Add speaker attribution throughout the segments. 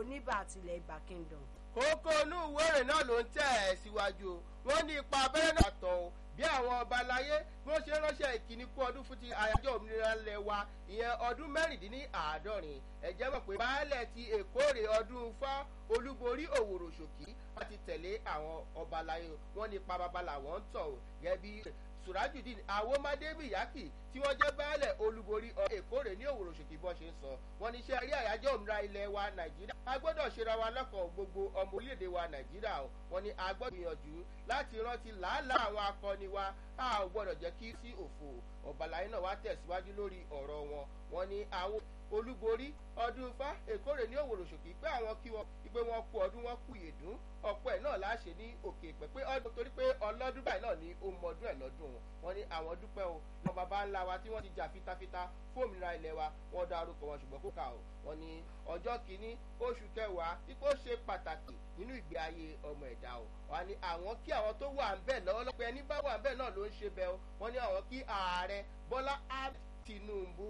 Speaker 1: oníbà àtìlẹ̀ ibà kingdom.
Speaker 2: kókó inú ìwéèrè náà ló ń tẹ̀ ẹ́ síwájú o wọ́n ní ipa abẹ́rẹ́ náà tọ̀ o bí àwọn ọba aláyé bí wọ́n ṣe ránṣẹ́ ìkíní kú ọdún fún ti àyájọ́ òmìnira ilẹ̀ wa ìyẹn ọdún mẹ́rìndínláàádọ́rin ẹ̀jẹ̀ mọ̀ pé baálẹ̀ ti èkórè ọdún fá olúborí òwòrò ṣòkí láti tẹ̀lé àwọn ọba aláyé wọn ní ipa baba làwọn ń tọ̀ o gẹ́gẹ́ bí surajudeen awomadebiyaki tí wọ́n jẹ́ baálẹ̀ olúborí èkórè ní òwòrò ṣòkí bọ́ ṣe ń sọ wọn ní iṣẹ́ rí àyájọ́ òmìnira ilẹ̀ wa nàìjíríà a gbọ́dọ̀ ṣera wa lọ́kàn gbogbo ọmọ orílẹ̀-èdè wa nàìjíríà o wọn ní a gbọ́dọ̀ gbìyànjú láti rántí làálàá àwọn akọni wa a ò gbọ́dọ̀ jẹ́ kí sí òfò ọ̀bàlàyé náà wá tẹ̀síwájú lórí ọ̀rọ̀ wọn wọn ní àwọn olúborí ọdún ifá èkórè ní òwòrò ṣòkì pé àwọn kí wọn pé wọn kú ọdún wọn kú ìyèdún ọ̀pọ̀ ẹ̀ náà láṣẹ ní òkè ìpẹ́ pé ọdún torí pé ọlọ́dún báyìí náà ní ó mọ ọdún ẹ̀ lọ́dún wọn ní àwọn dúpẹ́ o wọn bàbá ńlá wa tí wọ́n ti jà fitafita fún òmìnira ilẹ̀ wa wọ́n dá orúkọ wọn ṣùgbọ́n kó kà o wọn ní ọjọ́ kìíní oṣù kẹwàá ipò ṣe pàtàkì nínú ìgbé ayé ọmọ ẹ̀dá o wọn ní àwọn kí àwọn tó wà ń bẹ̀ lọ́wọ́lọ́pẹ́ ẹni bá wà ń bẹ̀ náà ló ń ṣe bẹ́ẹ̀ o wọn ní àwọn kí ààrẹ bọ́lá tinubu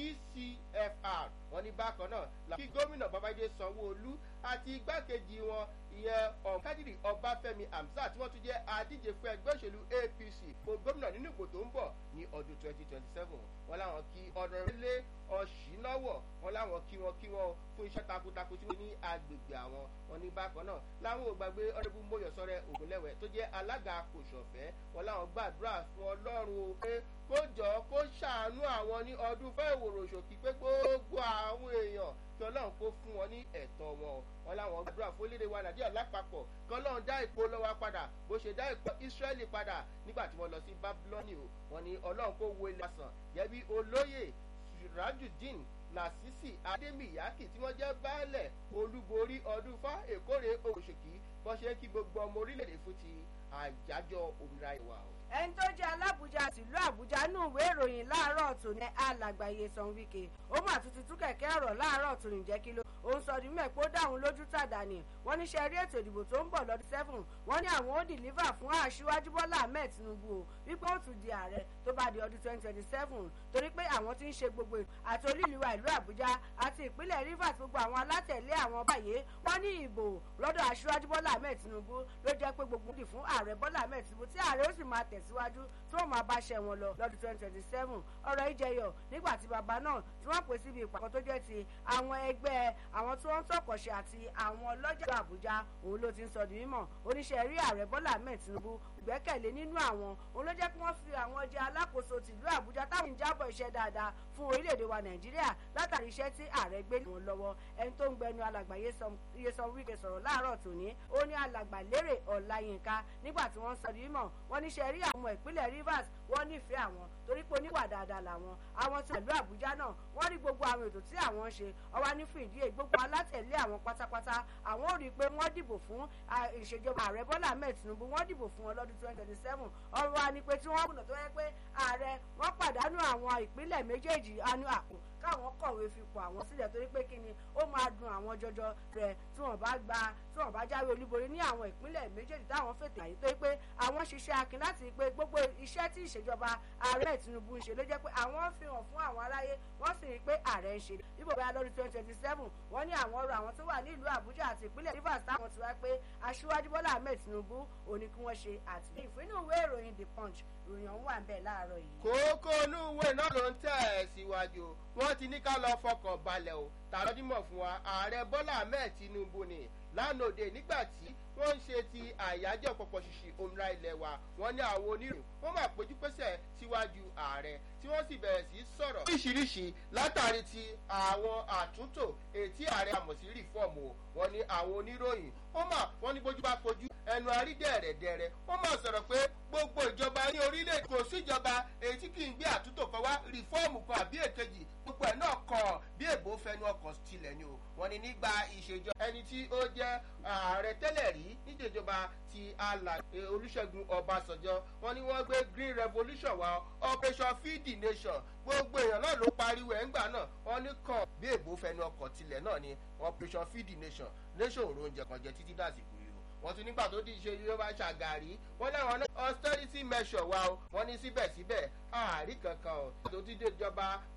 Speaker 2: gcfr wọn ní bákan náà kí gómìnà babájídé sanwóolu àti igbákejì wọn ìyẹn ọ̀kadìrì ọbáfẹ́mi hamzat tí wọ́n tún jẹ́ adíje fún ẹgbẹ́ òṣèlú apc fún gómìnà nínú ìbò tó ń bọ̀ ní ọdún twenty twenty seven wọn láwọn kí ọ̀dọ̀rẹ́lẹ̀ ọ̀ṣínáwọ̀ wọn láwọn kí wọn kí wọn fún iṣẹ́ takuntakun tí wọ́n ní agbègbè àwọn wọn ní bákan náà láwọn ò gbàgbé ọ̀rẹ́bù mọ́yọ̀sọ́rẹ́ ògúnlẹ̀wẹ̀ tó jẹ́ alága kòsọ̀fẹ́ wọn láwọn gbàdúrà fún ọlọ́run o pé kó jọ kó ṣàánú àwọn ní ọdún fẹ́ ìwòrò ṣòkì pé gbogbo àwọn èèyàn kí ọlọ́run kó fún wọn ní ẹ̀tọ́ wọn wọn láwọn gbàdúrà fún orílẹ̀-èdè wa nàìjíríà lápapọ̀ kí ọlọ́run dá ìpò lọ́wọ́ padà bó ṣe dá ìpò israẹli padà nígbà tí wọ́n lọ sí babyloni o wọn ni ọlọ́run kó wo ilé asàn gẹ́bí olóyè surajudeen lasisi ademiyaki tí wọ́n jẹ́ baálẹ̀ olúborí ọdún fá èkórè òṣèkì bọ́ ṣe kí gbogbo ọmọ orílẹ̀-èdè fún ti àjájọ òmìnira ìwà o
Speaker 1: ẹni tó jẹ́ alábùjá tìlú àbújá nù ìwé ìròyìn láàárọ̀ tó ní alàgbàyé san wíkẹ́ ó mà tún ti tú kẹ̀kẹ́ ọ̀rọ̀ láàárọ̀ tó ní jẹ́ kí ló òun sọ ní mẹ́pọ̀ dáhùn lójú tàdá ni wọ́n ní ṣe rí ètò ìdìbò tó ń bọ̀ lọ́dún seven wọ́n ní àwọn ó dìlífà fún aṣíwájú bọ́lá ahmed tinubu o wípé ó tún di ààrẹ tó bá di ọdún twenty twenty seven torí pé àwọn ti ń ṣe gbogbo ètò àti olúìlúwa ìlú àbújá àti ìpínlẹ̀ rivers gbogbo àwọn alátẹ̀lé àwọn báyé wọ́n ní ìbò lọ́dọ̀ aṣíwájú bọ́lá ahmed tinubu ló jẹ́ pé gbogbo dì fún ààrẹ bọ́lá ahmed tinubu tí ààrẹ ó sì máa tẹ̀síwájú tí wọ́n máa bá ṣẹ wọn lọ lọ́dún twenty twenty seven ọ̀rọ̀ ìjẹyọ̀ nígbà tí bàbá náà tí wọ́n pè síbi ìpàkọ́ tó jẹ́ ti àwọn ẹgbẹ́ àwọn tí wọ́n ń tọkọ̀ṣe àti àwọn ọlọ́jà àbújá òun ló ti ń sọ di mímọ̀ oníṣẹ́ rí ààrẹ bọ́lá ahmed tinubu ìgbẹ́kẹ̀lé nínú àwọn òun ló jẹ́ kí wọ́n fi àwọn ọjà alákòóso tìlú àbújá táwọn ń jábọ̀ iṣẹ́ dáadáa fún orílẹ̀-èdè wa nàìjíríà látàrí iṣẹ́ tí ààrẹ gbé wọn lọ́wọ́ ẹni tó ń gbẹnu alàgbà yesan wike sọ̀rọ̀ láàárọ̀ tòní ó ní alàgbà lérè ọ̀làyínká nígbà tí wọ́n sọ di mímọ̀ wọ́n níṣẹ́ rí àwọn ìpínlẹ̀ rivers wọ́n nífẹ̀ẹ́ àwọn torí pé oníwà dáadáa làwọn àwọn tí ìlú àbújá náà wọ́n rí gbogbo àwọn ètò tí àwọn ń ṣe ọwọ́ ní fún ìdí èyí gbogbo alátẹ̀lé àwọn pátápátá àwọn ò rí i pé wọ́n dìbò fún ìṣèjọba ààrẹ bọ́lá ahmed tinubu wọ́n dìbò fún wọn lọ́dún twenty twenty seven ọ̀rọ̀ wa ni pé tí wọ́n kùnà tó yẹ pé ààrẹ wọ́n pàdánù àwọn ìpínlẹ̀ méjèèjì anú àpò káwọn kọ̀wé fipò àwọn sílẹ̀ torí pé kí ni ó máa dun àwọn jọjọ rẹ̀ tí wọ́n bá gba tí wọ́n bá jáwé olúborí ní àwọn ìpínlẹ̀ méjèèjì táwọn fètò àyè tó yẹ pé àwọn ṣiṣẹ́ akin láti pé gbogbo iṣẹ́ tí ìṣèjọba ààrẹ tinubu ń ṣe ló jẹ́ pé àwọn fi hàn fún àwọn aráyé wọ́n sì rí i pé ààrẹ ń ṣe ibò bá lọ́dún twenty twenty seven wọ́n ní àwọn ọ̀rọ̀ àwọn tó wà ní ìlú àbújá àti ìpínlẹ̀ rivers táwọn ti wá pé aṣíwájú bọ́lá ahmed tinubu òní kí wọ́n ṣe àtìlẹ́yìn fún inú ìwé ìròyìn the punch ìròyìn ọ̀hún wà ń bẹ̀ láàárọ̀ yìí.
Speaker 2: kókó inú ìwé náà ló ń tẹ̀ ẹ́ síwájú wọ́n ti ní ká lọ fọkàn balẹ̀ o tàlọ́dímọ̀ fún wa ààrẹ bọ́lá ahmed tinubu ni lánàá òde nígbà tí wọ́n ń ṣe ti àyájọ́ pọ̀pọ̀ ṣìṣì òmìnira ilẹ̀ wa wọ́n ní àwọn oníròyìn wọ́n máa péjú pésẹ̀ síwájú ààrẹ tí wọ́n sì bẹ̀rẹ̀ sí sọ̀rọ̀ oríṣiríṣi látàrí ti àwọn àtúntò ètí ààrẹ àmọ̀ sí rìfọ́ọ̀mù o wọ́n ní àwọn oníròyìn wọ́n mà wọ́n ní bójú bá fojú ẹnu àrídẹ̀ẹ̀rẹ̀dẹ̀rẹ̀ wọ́n máa sọ̀rọ̀ pé gbogbo ìjọba ní orílẹ̀ kò síjọba èyí tí kì í gbé àtúntò kan wá rìfọ́ọ̀mù kan àbí èkejì gbogbo ẹ̀ náà kàn bí èbó fẹnu ọkàn tilẹ̀ ni o wọ́n ní nígbà ìṣèjọba ẹni tí ó jẹ́ ààrẹ tẹ́lẹ̀ rí níjọba ti àlà olùṣègùn ọbàṣọjọ wọ́n ní wọ́n gbé green revolution wá operation feed the nation gbogbo èèyàn náà ló pariwo ẹ̀ ńgbà náà wọ́n ní kàn bí èbó fẹnu ọkàn tilẹ̀ náà ni operation feed the nation nation òrò oúnjẹ kan jẹ títí dàsìkò yìí wọ́n tún nígbà tó di ṣe yorùbá ṣàgàrí wọ́n láwọn austerity measure wa o wọ́n ní síbẹ̀síbẹ̀ àárí kankan o tó ti dé ìjọba